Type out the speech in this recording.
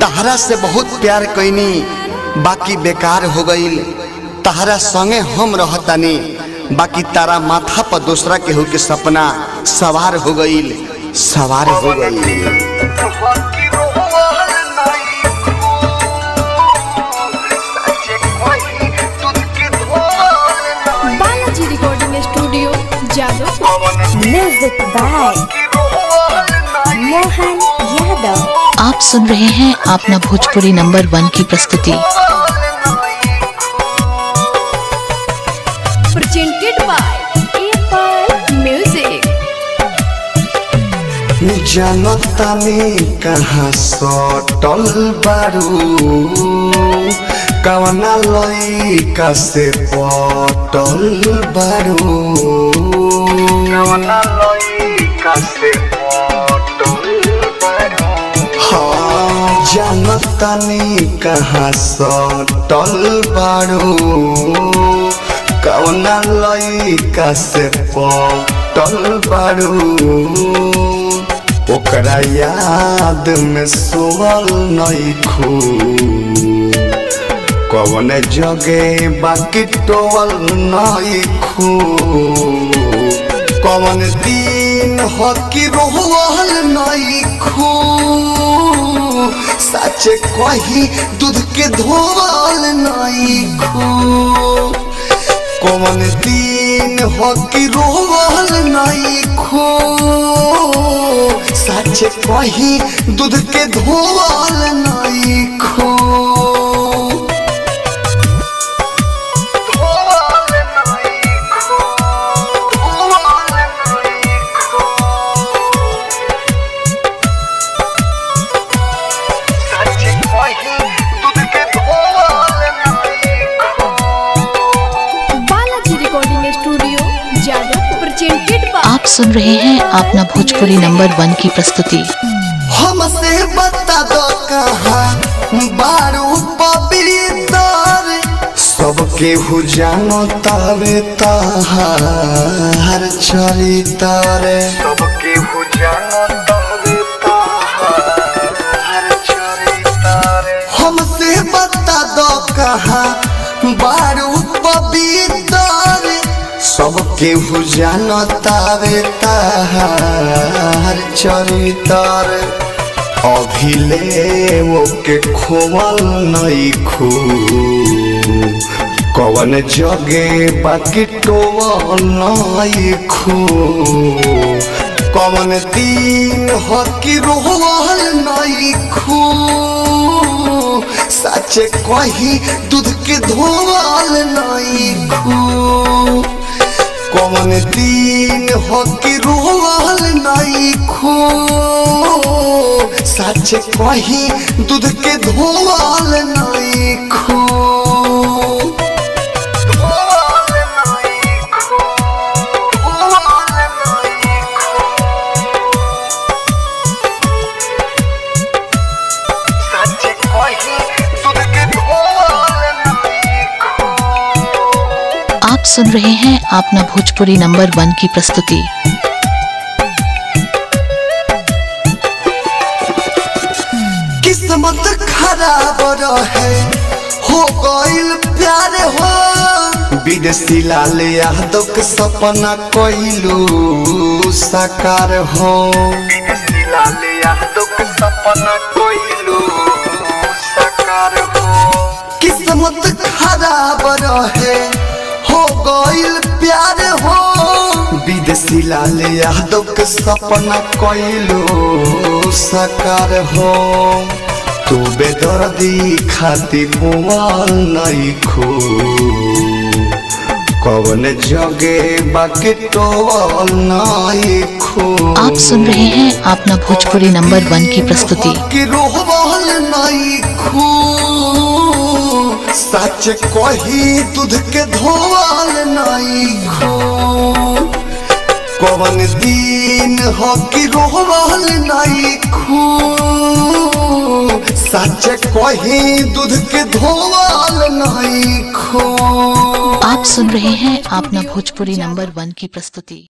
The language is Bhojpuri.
तहरा से बहुत प्यार कैनी बाकी बेकार हो गईल तहरा संगे हम रहतानी बाकी तारा माथा पर दूसरा केहू के सपना सवार हो गईल सवार हो गईल Balaji recording studio Jadav music by Mohan Yadav आप सुन रहे हैं अपना भोजपुरी नंबर वन की प्रस्तुति प्रेजेंटेड बाय एप्पल म्यूजिक जनतानी कहाँ सटल बारू कवना लइका से पटल बारू कवना लइका से पटल बारू हाँ जनतानी कहाँ सटल बारू कवना लइका से पटल बारू ओकरा याद में सोवल नइखू कवन जगे बाकी टोवल नइखू कवन दिन हो कि रोवल नइखू सच कही दूध के धोवल नइखू कौन दिन हो कि रोवल नहीं खो सच कही दूध के धोवल नहीं खो Balaji recording studio Jadav presented by आप सुन रहे हैं अपना भोजपुरी नंबर वन की प्रस्तुति हमसे बता दो कहाँ बारू पवित्र सबके हु जानो तावे ताहार चरित्र सबके हु जानो तावे ताहार चरित्र हमसे बता दो कहाँ बारू पवित्र सबके हु जानो तावे ताहार चरित्र अभिले ओके खोवल नहीं खू कवन जगे बाकी टोवल नहीं खू कवन दिन हो कि रोवल नहीं खू सच कही दूध के धोवल नहीं खू कौन दिन हो कि रोवल नहीं खो सच कही दूध के धोवल नहीं खो आप सुन रहे हैं अपना भोजपुरी नंबर वन की प्रस्तुति किस्मत खराब रहे हो गइल प्यार हो विदेशी लाल यादव के सपना कइलू साकार हो विदेशी लाल यादव के सपना कइलू साकार हो किस्मत खराब रहे हो गइल प्यार हो विदेशी लाल यादव के सपना कइलू साकार हो तू बेदर्दी खाती मुआल नहीं खू कवन जगे बाकी टोवल नहीं खू आप सुन रहे हैं अपना भोजपुरी नंबर वन की प्रस्तुति कि रोहबल नहीं खू सच कही दूध के धोवल नहीं खू कवन दिन हो कि रोहबल नहीं खू सच कही दूध के धोवल नहीं खू आप सुन रहे हैं अपना भोजपुरी नंबर वन की प्रस्तुति